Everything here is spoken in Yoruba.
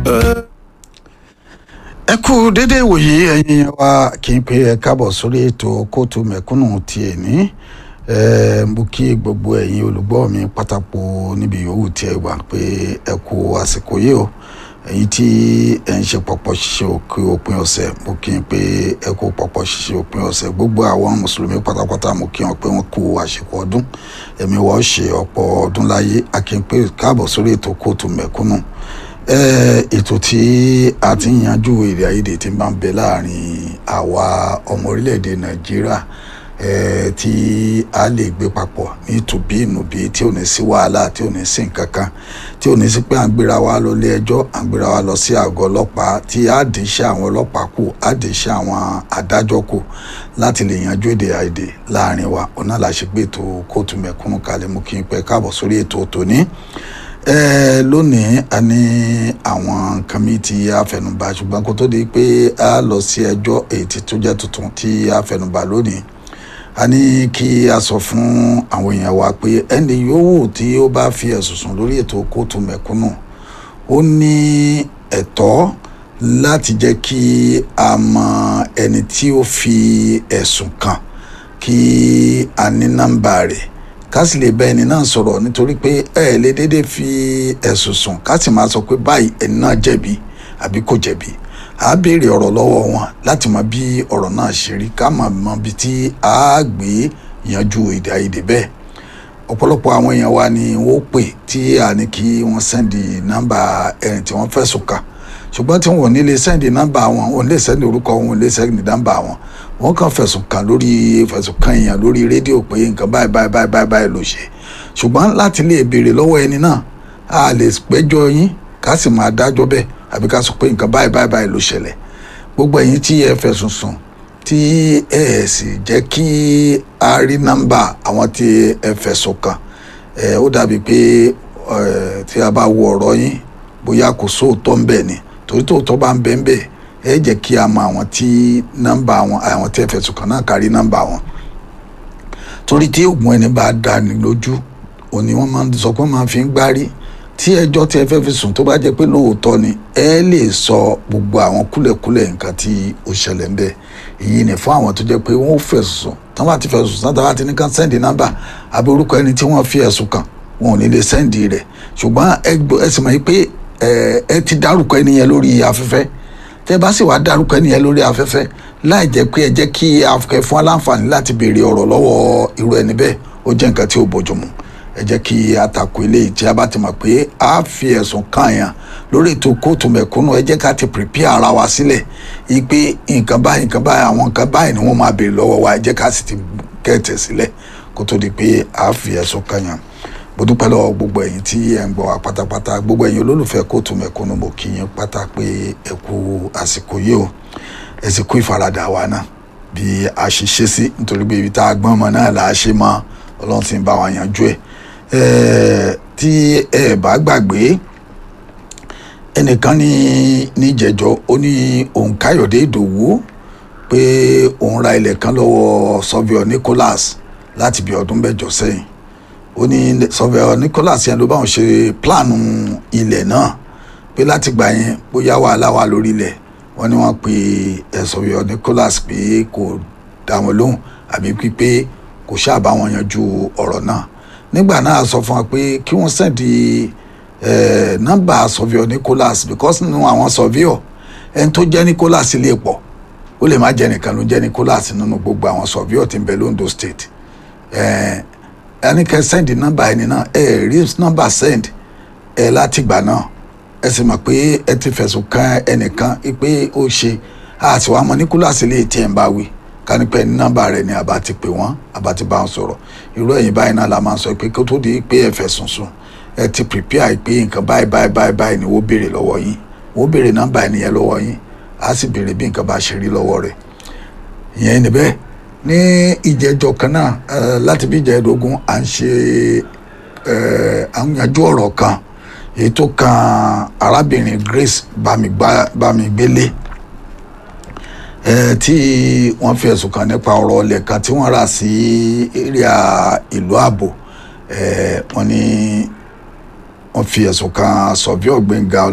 ẹ kú dédé ìwòyí ẹ̀yin yẹn wá kí n pé ẹ káàbọ̀ sórí ètò kóòtù mẹ̀kúnnù ti èní ẹ mo kí gbogbo ẹ̀yin olùgbọ́ mi pátákó níbi yòówù tí ẹ wà pé ẹ kú àsìkò yìí o ẹ̀yin tí ẹ ń ṣe pọ̀pọ̀ ṣiṣẹ́ òkè òpin ọ̀sẹ̀ mo kí n pé ẹ kú pọ̀pọ̀ ṣiṣẹ́ òpin ọ̀sẹ̀ gbogbo àwọn mùsùlùmí pátápátá mo kí wọn pé wọn kú àsìkò ọdún ẹ̀mí wọ́n ṣe ọ̀pọ̀ ọdún láyé a kí n pé káàbọ̀ sórí ètò kóòtù mẹ̀kúnnù ètò tí a ti ń yanjú èdè àìyedè tí máa ń bẹ láàrin àwa ọmọ orílẹ̀-èdè nàìjíríà tí a lè gbé papọ̀ ní tùbí ìnùbí tí ò ní sí wàhálà tí ò ní sí nǹkan kan tí ò ní sí pé à ń gbéra wa lọ ilé ẹjọ́ à ń gbéra wa lọ sí àgọ́ ọlọ́pàá tí a dì í ṣe àwọn ọlọ́pàá kù a dì í ṣe àwọn adájọ́ kù láti lè yanjú èdè àìyedè láàrin wa ọ̀nà làṣegbè ètò kóòtù mẹ̀kúnnù kalẹ̀ mú kí n pẹ́ káàbọ̀ sórí ètò tòní ẹ lónìí a ní àwọn nǹkan mi tí a fẹnubà ṣùgbọ́n kó tó di pé a lọ sí ẹjọ́ èyí tí tó jẹ́ tuntun tí a fẹnubà lónìí a ní kí a sọ fún àwọn èèyàn wa pé ẹni yòówù tí ó bá fi ẹ̀sùn sùn lórí ètò kóòtù mẹ̀kúnnù ó ní ẹ̀tọ́ láti jẹ́ kí a mọ ẹni tí ó fi ẹ̀sùn kàn kí a ní nọ́mbà rẹ̀ ká sì lè bá ẹni náà sọ̀rọ̀ nítorí pé ẹ lè dédé fi ẹ̀sùn sùn ká sì máa sọ pé báyìí ẹni náà jẹ̀bi àbí kò jẹ̀bi à á béèrè ọ̀rọ̀ lọ́wọ́ wọn láti mọ bí ọ̀rọ̀ náà ṣe rí ká mọ̀ mọ bí tí a gbé yanjú èdè àìyedè bẹ́ẹ̀ ọ̀pọ̀lọpọ̀ àwọn èèyàn wa ni wọ́n pè tí a ní kí wọ́n sẹ́ndì nọ́mbà ẹni tí wọ́n fẹ̀sùn kàn ṣùgbọ́n tí wọn ò ní lè sẹ́ndì nọ́mbà wọn wọn ò lè sẹ́ndì orúkọ wọn ò lè sẹ́ndì nọ́mbà wọn wọn kàn fẹ̀sùn kàn lórí fẹ̀sùn kàn èèyàn lórí rédíò pé nǹkan báyìí báyìí báyìí báyìí báyìí ló ṣe ṣùgbọ́n láti lè béèrè lọ́wọ́ ẹni náà a lè péjọ yín ká sì máa dájọ́ bẹ́ẹ̀ àbí ká sọ pé nǹkan báyìí báyìí báyìí ló ṣẹlẹ̀ gbogbo ẹ̀yin tí ẹ fẹ̀sùn sùn tí ẹ sì jẹ́ kí a rí nọ́mbà àwọn tí ẹ fẹ̀sùn kàn ẹ ó dàbí pé tí a bá wo ọ̀rọ̀ yín bóyá kò sóòótọ́ ń bẹ ni torí tóòótọ́ bá ń bẹ ń bẹ ẹ jẹ́ kí a mọ àwọn tí nọ́mbà wọn àwọn tí ẹ fẹ̀sùn kàn náà kárí nọ́mbà wọn torí tí oògùn ẹni bá dá ní lójú òní wọ́n máa ń sọ pé wọ́n máa fi ń gbárí tí ẹjọ́ tí ẹ fẹ́ fi sùn tó bá jẹ́ pé lóòótọ́ ni ẹ lè sọ gbogbo àwọn kúlẹ̀kúlẹ̀ nǹkan tí ó ṣẹlẹ̀ ń bẹ èyí ni fún àwọn tó jẹ́ pé wọ́n fẹ̀sùn sùn tán bá ti fẹ̀sùn sùn tán bá ti ní kán sẹ́ndì nọ́mbà àbí orúkọ ẹni tí wọ́n fi ẹ̀sùn kàn wọn ò ní lè sẹ́ndì rẹ̀ ṣùgbọ́n ẹ sì mọ̀ pé ẹ ti dárúkọ ẹni yẹn lórí afẹ́fẹ́ tẹ bá sì wá dárúkọ ẹni yẹn lórí afẹ́fẹ́ láì jẹ́ pé ẹ jẹ́ kí afẹ́ fún aláǹfààní láti béèrè ọ̀rọ̀ lọ́wọ́ irú ẹni bẹ́ẹ̀ ó jẹ́ nǹkan tí ó bójúmu ẹ jẹ́ kí àtakò eléyìí tí a bá ti mọ̀ pé a fi ẹ̀sùn kàn yàn lórí ètò kóòtù mẹ̀kúnnù ẹ jẹ́ ká ti prepare ara wa sílẹ̀ ipe nǹkan báyìí nǹkan báyìí àwọn nǹkan báyìí ni wọ́n máa béèrè lọ́wọ́ wa ẹ jẹ́ ká sì ti kẹ́ẹ̀tẹ̀ sílẹ̀ kó tó di pé a fi ẹ̀sùn kàn yàn mo dúpẹ́ lọ́wọ́ gbogbo ẹ̀yin tí ẹ̀ ń gbọ́ wa pátápátá gbogbo ẹ̀yin olólùfẹ́ kóòtù mẹ̀kúnnù mo kí yín pátá pé ẹ kú àsìkò yìí o ẹ sì kú ìfaradà wa náà bí a ṣe ṣe sí nítorí pé ibi tá a gbọ́n mọ náà là á ṣe mọ́ ọlọ́run ti ń bá wa yanjú ẹ̀ tí ẹ bá gbàgbé ẹnìkan ní níjẹ̀jọ́ ó ní òun káyọ̀dé ìdòwú pé òun ra ilẹ̀ kan lọ́wọ́ sọ́fíọ̀ nicholas láti bí ọdún mẹ́jọ sẹ́yìn ó ní sọfẹ Nicholas yẹn ló bá wọn ṣe pílánù ilẹ̀ náà pé láti gbà yẹn bóyá wàhálà wà lórí ilẹ̀ wọ́n ní wọ́n pe sọfẹ Nicholas pé kò dá wọn lóhùn àbí pípé kò ṣáà bá wọn yanjú ọ̀rọ̀ náà nígbà náà sọ fún wa pé kí wọ́n sẹ́ndì nọ́mbà sọfẹ Nicholas because nínú àwọn sọfíọ̀ ẹni tó jẹ́ Nicholas lè pọ̀ ó lè má jẹ́ nìkan ló jẹ́ Nicholas nínú gbogbo àwọn sọfíọ̀ tí ń bẹ l'Ondo State ẹni kẹ sẹ́ndì nọ́mbà ẹni náà ẹ rí nọ́mbà sẹ́ndì ẹ láti gbà náà ẹ sì mọ̀ pé ẹ ti fẹ̀sùn kan ẹnìkan pé ó ṣe àti wàá mọ níkúláàsì lè tiẹ̀ ń bá wí kánípẹ́ ní nọ́mbà rẹ̀ ni àbá ti pè wọ́n àbá ti bá wọn sọ̀rọ̀ irú ẹ̀yìn báyìí náà la máa ń sọ pé kó tó di pé ẹ fẹ̀sùn sùn ẹ ti prepare pé nǹkan báyìí báyìí báyìí báyìí ni wọ́n béèrè lọ́wọ́ yín wọ́n béèrè nọ́mbà ẹni yẹn lọ́wọ́ yín á sì béèrè bí nǹkan bá ṣe rí lọ́wọ́ rẹ̀ ìyẹn ni bẹ́ẹ̀ ní ìjẹjọ kan náà láti bí ìjẹdógún à ń ṣe àwùjájú ọ̀rọ̀ kan èyí tó kan arábìnrin Grace Bámigbélé tí wọ́n fi ẹ̀sùn kàn nípa ọ̀rọ̀ ọlẹ̀ kan tí wọ́n rà sí area ìlú ààbò wọ́n ní wọ́n fi ẹ̀sùn kàn sọ̀bí ọ̀gbẹ́ngà